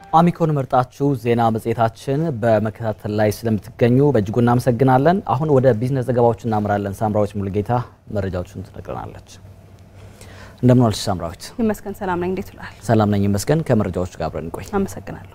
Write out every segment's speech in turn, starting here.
አሚኮን መርጣችሁ ዜና መጽሔታችን በመከታተል ላይ ስለምትገኙ በእጅጉ እናመሰግናለን። አሁን ወደ ቢዝነስ ዘገባዎች እናምራለን። ሳምራዊት ሙሉጌታ መረጃዎችን ትነግረናለች። እንደምን ዋልሽ ሳምራዊት? ይመስገን ሰላም ነኝ። እንዴት ውላል? ሰላም ነኝ ይመስገን። ከመረጃዎቹ ጋር አብረን እንቆይ። አመሰግናለሁ።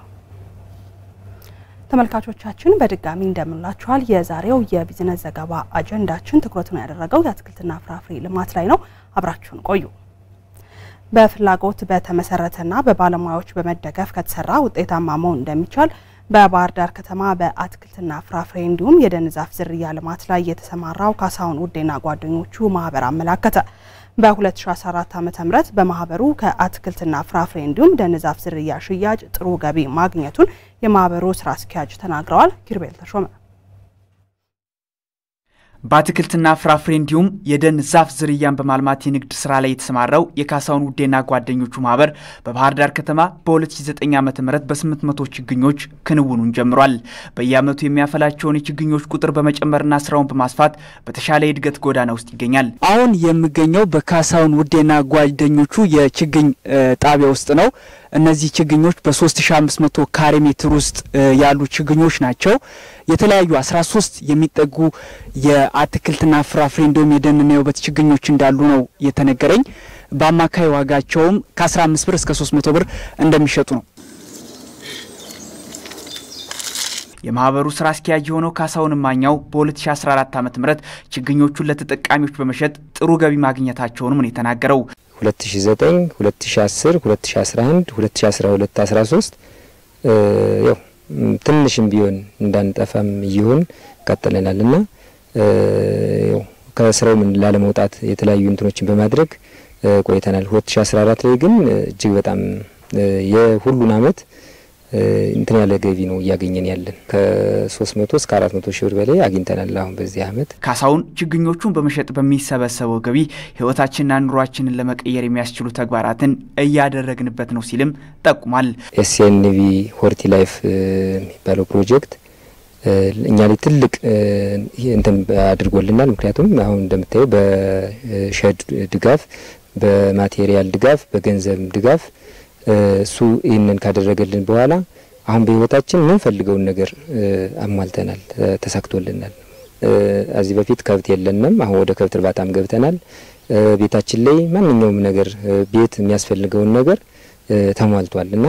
ተመልካቾቻችን በድጋሚ እንደምንላችኋል። የዛሬው የቢዝነስ ዘገባ አጀንዳችን ትኩረቱን ያደረገው የአትክልትና ፍራፍሬ ልማት ላይ ነው። አብራችሁን ቆዩ። በፍላጎት በተመሰረተና በባለሙያዎች በመደገፍ ከተሰራ ውጤታማ መሆን እንደሚቻል በባህር ዳር ከተማ በአትክልትና ፍራፍሬ እንዲሁም የደን ዛፍ ዝርያ ልማት ላይ የተሰማራው ካሳሁን ውዴና ጓደኞቹ ማህበር አመላከተ። በ2014 ዓ.ም በማህበሩ ከአትክልትና ፍራፍሬ እንዲሁም ደን ዛፍ ዝርያ ሽያጭ ጥሩ ገቢ ማግኘቱን የማህበሩ ስራ አስኪያጅ ተናግረዋል። ኪርቤል ተሾመ በአትክልትና ፍራፍሬ እንዲሁም የደን ዛፍ ዝርያን በማልማት የንግድ ስራ ላይ የተሰማራው የካሳሁን ውዴና ጓደኞቹ ማህበር በባህር ዳር ከተማ በ2009 ዓ ም በ800 ችግኞች ክንውኑን ጀምሯል። በየዓመቱ የሚያፈላቸውን የችግኞች ቁጥር በመጨመርና ስራውን በማስፋት በተሻለ የእድገት ጎዳና ውስጥ ይገኛል። አሁን የምገኘው በካሳሁን ውዴና ጓደኞቹ የችግኝ ጣቢያ ውስጥ ነው። እነዚህ ችግኞች በ3500 ካሬ ሜትር ውስጥ ያሉ ችግኞች ናቸው። የተለያዩ 13 የሚጠጉ የአትክልትና ፍራፍሬ እንዲሁም የደንና የውበት ችግኞች እንዳሉ ነው የተነገረኝ። በአማካይ ዋጋቸውም ከ15 ብር እስከ 300 ብር እንደሚሸጡ ነው። የማህበሩ ስራ አስኪያጅ የሆነው ካሳሁን ማኛው በ2014 ዓ ም ችግኞቹን ለተጠቃሚዎች በመሸጥ ጥሩ ገቢ ማግኘታቸውንም ነው የተናገረው። 2009 2010 2011 2012 13 ያው ትንሽም ቢሆን እንዳንጠፋም እየሆን ቀጥለናል እና ያው ከስራው ምን ላለመውጣት የተለያዩ እንትኖችን በማድረግ ቆይተናል። 2014 ላይ ግን እጅግ በጣም የሁሉን አመት እንትን ያለ ገቢ ነው እያገኘን ያለን ከ300 እስከ 400 ሺህ ብር በላይ አግኝተናል። አሁን በዚህ አመት ካሳሁን ችግኞቹን በመሸጥ በሚሰበሰበው ገቢ ህይወታችንና ኑሯችንን ለመቀየር የሚያስችሉ ተግባራትን እያደረግንበት ነው ሲልም ጠቁሟል። ኤስኤንቪ ሆርቲ ላይፍ የሚባለው ፕሮጀክት እኛ ላይ ትልቅ እንትን አድርጎልናል። ምክንያቱም አሁን እንደምታየው በሸድ ድጋፍ፣ በማቴሪያል ድጋፍ፣ በገንዘብ ድጋፍ እሱ ይህንን ካደረገልን በኋላ አሁን በህይወታችን የምንፈልገውን ነገር አሟልተናል፣ ተሳክቶልናል። ከዚህ በፊት ከብት የለንም። አሁን ወደ ከብት እርባታም ገብተናል። ቤታችን ላይ ማንኛውም ነገር ቤት የሚያስፈልገውን ነገር ተሟልቷል እና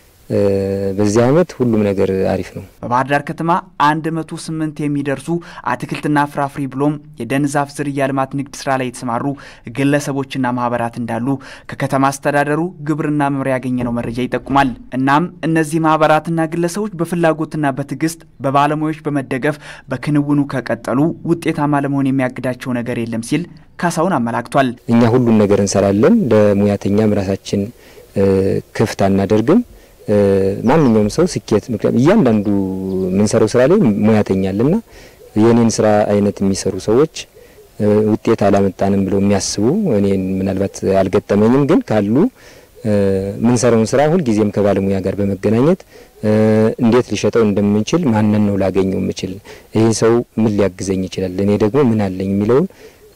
በዚህ አመት ሁሉም ነገር አሪፍ ነው። በባህር ዳር ከተማ 108 የሚደርሱ አትክልትና ፍራፍሬ ብሎም የደን ዛፍ ዝርያ ልማት ንግድ ስራ ላይ የተሰማሩ ግለሰቦችና ማህበራት እንዳሉ ከከተማ አስተዳደሩ ግብርና መምሪያ ያገኘነው መረጃ ይጠቁማል። እናም እነዚህ ማህበራትና ግለሰቦች በፍላጎትና በትዕግስት በባለሙያዎች በመደገፍ በክንውኑ ከቀጠሉ ውጤታማ ለመሆን የሚያግዳቸው ነገር የለም ሲል ካሳሁን አመላክቷል። እኛ ሁሉን ነገር እንሰራለን። ለሙያተኛም ራሳችን ክፍት አናደርግም። ማንኛውም ሰው ስኬት ምክንያቱም እያንዳንዱ የምንሰራው ስራ ላይ ሙያተኛ አለና የኔን ስራ አይነት የሚሰሩ ሰዎች ውጤት አላመጣንም ብለው የሚያስቡ እኔን ምናልባት አልገጠመኝም፣ ግን ካሉ የምንሰራውን ስራ ሁልጊዜም ከባለሙያ ጋር በመገናኘት እንዴት ሊሸጠው እንደምንችል ማንን ነው ላገኘው የምችል፣ ይህ ሰው ምን ሊያግዘኝ ይችላል፣ እኔ ደግሞ ምን አለኝ የሚለውን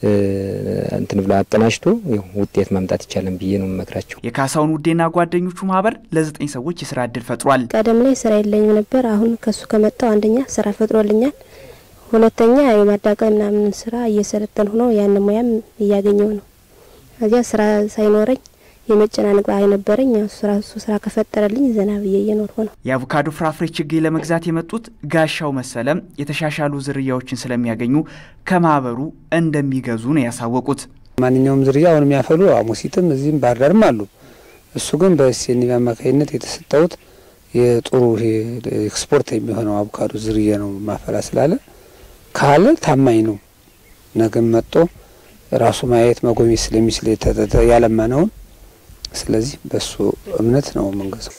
እንትን ብሎ አቀናጅቶ ውጤት ማምጣት ይቻላል ብዬ ነው የምመክራቸው። የካሳሁን ውዴና ጓደኞቹ ማህበር ለዘጠኝ ሰዎች የስራ እድል ፈጥሯል። ቀደም ላይ ስራ የለኝም ነበር። አሁን ከሱ ከመጣው አንደኛ ስራ ፈጥሮልኛል፣ ሁለተኛ የማዳቀም ምናምን ስራ እየሰለጠን ሆኖ ያን ሙያም እያገኘው ነው። እዚያ ስራ ሳይኖረኝ የመጨናነቅ ባህሪ ነበረኝ። ስራ እሱ ስራ ከፈጠረልኝ ዘና ብዬ እየኖርኩ ነው። የአቮካዶ ፍራፍሬ ችግኝ ለመግዛት የመጡት ጋሻው መሰለም የተሻሻሉ ዝርያዎችን ስለሚያገኙ ከማህበሩ እንደሚገዙ ነው ያሳወቁት። ማንኛውም ዝርያ አሁን የሚያፈሉ አሙሲትም እዚህም ባህር ዳርም አሉ። እሱ ግን በኤስኤንቪ አማካኝነት የተሰጠውት የጥሩ ኤክስፖርት የሚሆነው አቮካዶ ዝርያ ነው ማፈላ ስላለ ካለ ታማኝ ነው። ነገም መጥቶ ራሱ ማየት መጎብኘት ስለሚችል ያለማነውን ስለዚህ በሱ እምነት ነው የምንገዛው።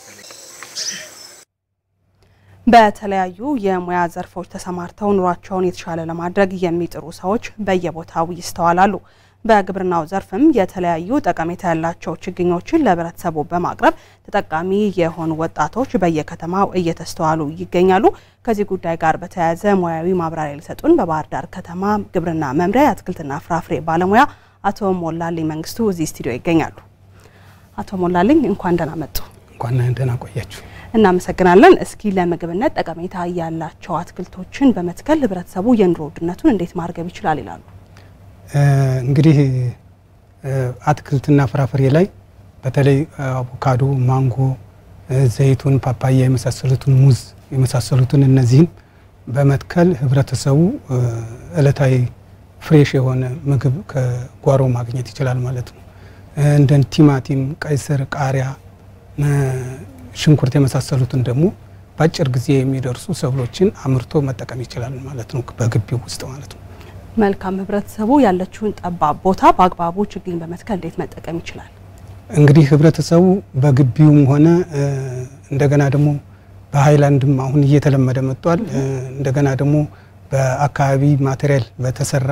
በተለያዩ የሙያ ዘርፎች ተሰማርተው ኑሯቸውን የተሻለ ለማድረግ የሚጥሩ ሰዎች በየቦታው ይስተዋላሉ። በግብርናው ዘርፍም የተለያዩ ጠቀሜታ ያላቸው ችግኞችን ለህብረተሰቡ በማቅረብ ተጠቃሚ የሆኑ ወጣቶች በየከተማው እየተስተዋሉ ይገኛሉ። ከዚህ ጉዳይ ጋር በተያያዘ ሙያዊ ማብራሪያ ሊሰጡን በባህር ዳር ከተማ ግብርና መምሪያ የአትክልትና ፍራፍሬ ባለሙያ አቶ ሞላልኝ መንግስቱ እዚህ ስቱዲዮ ይገኛሉ። አቶ ሞላልኝ እንኳን ደህና መጡ። እንኳን ደህና ቆያችሁ። እናመሰግናለን። እስኪ ለምግብነት ጠቀሜታ ያላቸው አትክልቶችን በመትከል ህብረተሰቡ የኑሮ ውድነቱን እንዴት ማርገብ ይችላል ይላሉ? እንግዲህ አትክልትና ፍራፍሬ ላይ በተለይ አቮካዶ፣ ማንጎ፣ ዘይቱን፣ ፓፓያ የመሳሰሉትን ሙዝ የመሳሰሉትን እነዚህን በመትከል ህብረተሰቡ እለታዊ ፍሬሽ የሆነ ምግብ ከጓሮ ማግኘት ይችላል ማለት ነው። እንደ ቲማቲም፣ ቀይ ስር፣ ቃሪያ፣ ሽንኩርት የመሳሰሉትን ደግሞ በአጭር ጊዜ የሚደርሱ ሰብሎችን አምርቶ መጠቀም ይችላል ማለት ነው፣ በግቢው ውስጥ ማለት ነው። መልካም። ህብረተሰቡ ያለችውን ጠባብ ቦታ በአግባቡ ችግኝ በመትከል እንዴት መጠቀም ይችላል? እንግዲህ ህብረተሰቡ በግቢውም ሆነ እንደገና ደግሞ በሀይላንድም አሁን እየተለመደ መጥቷል። እንደገና ደግሞ በአካባቢ ማቴሪያል በተሰራ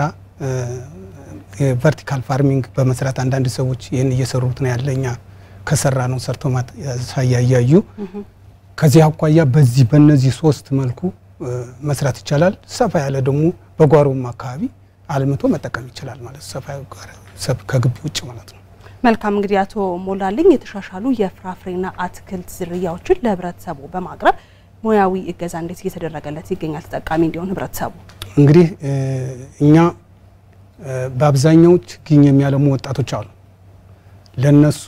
ቨርቲካል ፋርሚንግ በመስራት አንዳንድ ሰዎች ይህን እየሰሩት ነው ያለ እኛ ከሰራ ነው ሰርቶ ማሳያ እያዩ ከዚህ አኳያ በዚህ በእነዚህ ሶስት መልኩ መስራት ይቻላል። ሰፋ ያለ ደግሞ በጓሮም አካባቢ አልምቶ መጠቀም ይችላል ማለት ሰፋ ከግቢ ውጭ ማለት ነው። መልካም እንግዲህ አቶ ሞላልኝ የተሻሻሉ የፍራፍሬና አትክልት ዝርያዎችን ለህብረተሰቡ በማቅረብ ሙያዊ እገዛ እንዴት እየተደረገለት ይገኛል? ተጠቃሚ እንዲሆን ህብረተሰቡ እንግዲህ እኛ በአብዛኛው ችግኝ የሚያለሙ ወጣቶች አሉ። ለነሱ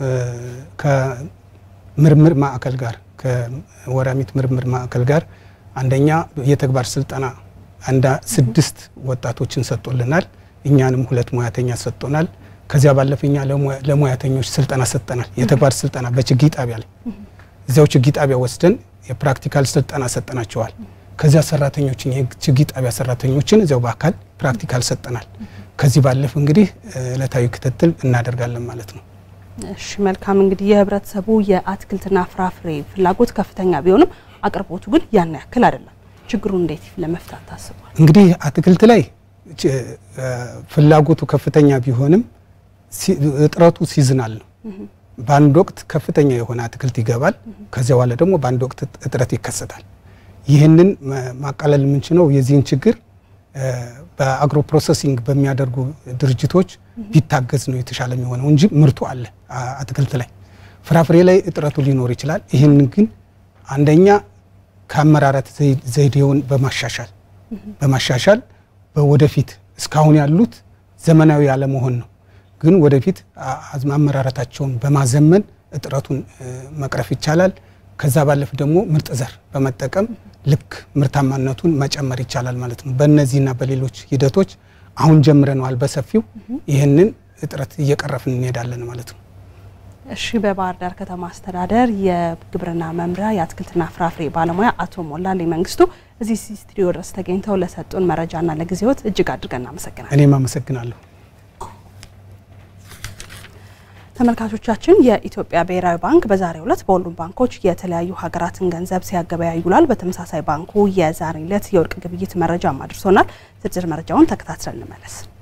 ከምርምር ማዕከል ጋር ከወራሚት ምርምር ማዕከል ጋር አንደኛ የተግባር ስልጠና አንዳ ስድስት ወጣቶችን ሰጥቶልናል። እኛንም ሁለት ሙያተኛ ሰጥቶናል። ከዚያ ባለፈ እኛ ለሙያተኞች ስልጠና ሰጠናል። የተግባር ስልጠና በችግኝ ጣቢያ ላይ እዚያው ችግኝ ጣቢያ ወስደን የፕራክቲካል ስልጠና ሰጠናቸዋል። ከዚያ ሰራተኞችን የችግኝ ጣቢያ ሰራተኞችን እዚያው በአካል ፕራክቲካል ሰጠናል። ከዚህ ባለፈ እንግዲህ እለታዊ ክትትል እናደርጋለን ማለት ነው። እሺ መልካም እንግዲህ የህብረተሰቡ የአትክልትና ፍራፍሬ ፍላጎት ከፍተኛ ቢሆንም አቅርቦቱ ግን ያን ያክል አይደለም። ችግሩን እንዴት ለመፍታት ታስቧል? እንግዲህ አትክልት ላይ ፍላጎቱ ከፍተኛ ቢሆንም እጥረቱ ሲዝናል ነው። በአንድ ወቅት ከፍተኛ የሆነ አትክልት ይገባል። ከዚያ በኋላ ደግሞ በአንድ ወቅት እጥረት ይከሰታል። ይህንን ማቃለል የምንችለው የዚህን ችግር በአግሮ ፕሮሰሲንግ በሚያደርጉ ድርጅቶች ቢታገዝ ነው የተሻለ የሚሆነው እንጂ ምርቱ አለ አትክልት ላይ። ፍራፍሬ ላይ እጥረቱ ሊኖር ይችላል። ይህንን ግን አንደኛ ከአመራረት ዘይቤውን በማሻሻል በማሻሻል በወደፊት እስካሁን ያሉት ዘመናዊ አለመሆን ነው። ግን ወደፊት አመራረታቸውን በማዘመን እጥረቱን መቅረፍ ይቻላል። ከዛ ባለፍ ደግሞ ምርጥ ዘር በመጠቀም ልክ ምርታማነቱን መጨመር ይቻላል ማለት ነው። በእነዚህና በሌሎች ሂደቶች አሁን ጀምረነዋል በሰፊው ይህንን እጥረት እየቀረፍን እንሄዳለን ማለት ነው። እሺ በባህር ዳር ከተማ አስተዳደር የግብርና መምሪያ የአትክልትና ፍራፍሬ ባለሙያ አቶ ሞላልኝ መንግስቱ እዚህ ስቱዲዮ ድረስ ተገኝተው ለሰጡን መረጃና ለጊዜዎት እጅግ አድርገን እናመሰግናለን። እኔም አመሰግናለሁ። ተመልካቾቻችን የኢትዮጵያ ብሔራዊ ባንክ በዛሬው ዕለት በሁሉም ባንኮች የተለያዩ ሀገራትን ገንዘብ ሲያገበያይ ውሏል። በተመሳሳይ ባንኩ የዛሬ ዕለት የወርቅ ግብይት መረጃም አድርሶናል። ዝርዝር መረጃውን ተከታትለን እንመለስ።